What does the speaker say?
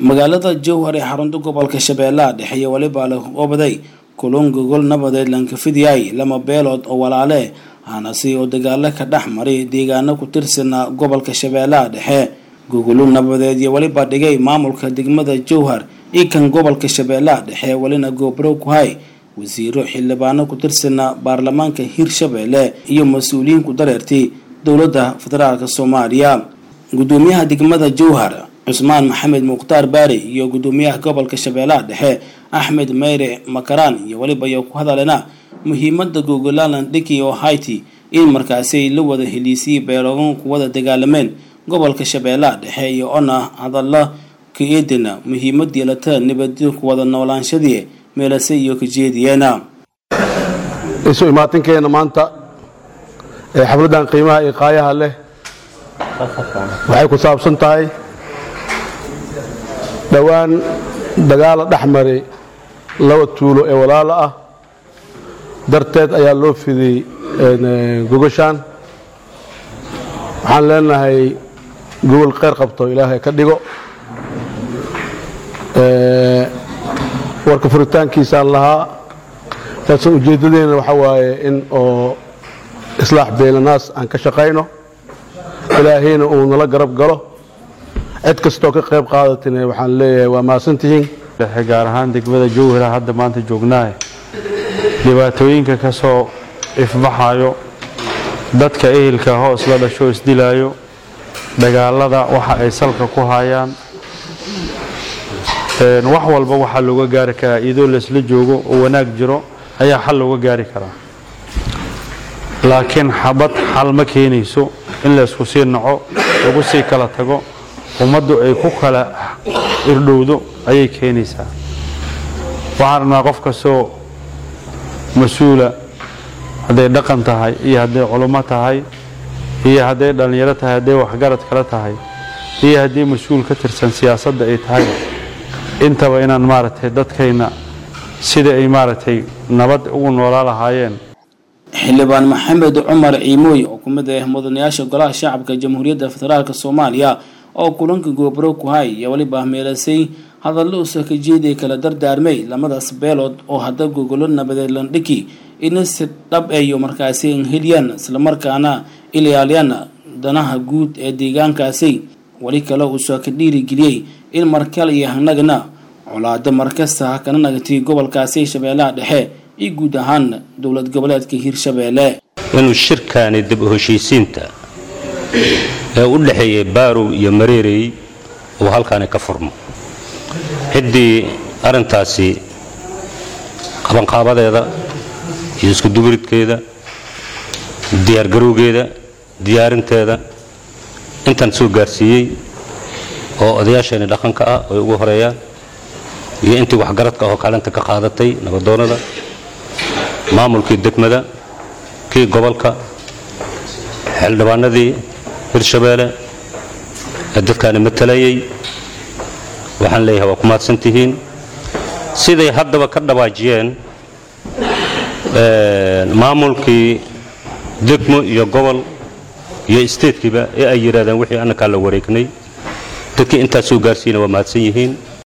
magaalada jowhar ee xarunta gobolka shabeellaha dhexe iyo weliba la obaday kulun gogol nabadeed lankafidyahay lama beelood oo walaale hanasi oo dagaalo ka dhex maray deegaano ku tirsanaa gobolka shabeellaha dhexe gogolo nabadeed iyo weliba dhigay maamulka degmada jowhar iyo kan gobolka shabeellaha dhexe welina goobro ku hay wasiiro xildhibaano ku tirsanaa baarlamaanka hirshabeelle iyo mas-uuliyiin ku dareertay dowladda federaalk soomaaliya gudoomiyaha degmada jowhar cusmaan maxamed mukhtaar baari iyo gudoomiyaha gobolka shabeellaha dhexe axmed meyre makaraan iyo weliba iyo ku hadalena muhiimada gogolalan dhiki oo hayti in markaasi la wada heliisiyay beeloogan ku wada dagaalameen gobolka shabeellaha dhexe iyo ona hadalla ka eedina muhiimad yeelata nabadyo ku wada noolaanshadii meelase iyo kajeediyeena isu imaatinkeena maanta ee xafladdan qiimaha iyo qaayaha leh waxay ku saabsan tahay dhowaan dagaala dhex maray laba tuulo ee walaalo ah darteed ayaa loo fidiyey gogashaan waxaan leenahay gogol kheyr qabto ilaahay ka dhigo warka furitaankiisaan lahaa laakiin ujeeddadeena waxaa waaye in oo islaax beylanaas aan ka shaqayno ilaahayna uu nala garab galo cid kastoo ka qayb qaadatina waxaan leeyahay waa mahadsantihiin gaar ahaan degmada jowhara hadda maanta joognaahe dhibaatooyinka ka soo ifbaxayo dadka ehelka hoos la dhasho isdilaayo dagaalada waxa ay salka ku hayaan wax walba waxaa looga gaari karaa iyadoo laysla joogo oo wanaag jiro ayaa xal looga gaari karaa laakiin xabad xal ma keenayso in laysku sii naco lagu sii kala tago ummaddu ay ku kala irdhowdo ayay keenaysaa waxaan rabnaa qof kastoo mas-uula hadday dhaqan tahay iyo hadday culummo tahay iyo hadday dhallinyaro tahay hadday waxgarad kala tahay iyo haddii mas-uul ka tirsan siyaasadda ay tahay intaba inaan maaragtay dadkayna sida ay maaragtay nabad ugu noolaa lahaayeen xildhibaan maxamed cumar ciimooy oo ku mid ah mudanayaasha golaha shacabka jamhuuriyadda federaalk soomaaliya oo kulanka goobro ku hay iyo weliba meelasay hadallo usa ka jeeday kala dardaarmay lamadaas beelood oo hadda gogolo nabadeed landhiki ina si dhab eyo markaasi heliyaan islamarkaana ilaaliyaan danaha guud ee deegaankaasi weli kale uusa ka dhiirigeliyey in markale iyo hanagna colaado markasta ha kana nagatay gobolkaasi shabeellaha dhexe iyo guud ahaan dowlad goboleedka hirshabeelle inuu shirkaani dib u heshiisiinta ee u dhexeeyay baarow iyo mareerey uu halkaani ka furmo ciddii arrintaasi qabanqaabadeeda iyo iskuduburidkeeda diyaargarowgeeda diyaarinteeda intaan soo gaarsiiyey oo odayaasheeni dhaqanka ah ay ugu horeeyaan iyo intii waxgaradka oo kaalinta ka qaadatay nabadoonnada maamulkii degmada kii gobolka xildhibaanadii hirshabeelle ee dadkaani matalayay waxaan leeyahay waa ku mahadsan tihiin siday haddaba ka dhawaajiyeen maamulkii degmo iyo gobol iyo isteedkiiba ee ay yidhahdeen wixii annakaa la wareegnay dadkii intaas soo gaarsiiyena waa mahadsan yihiin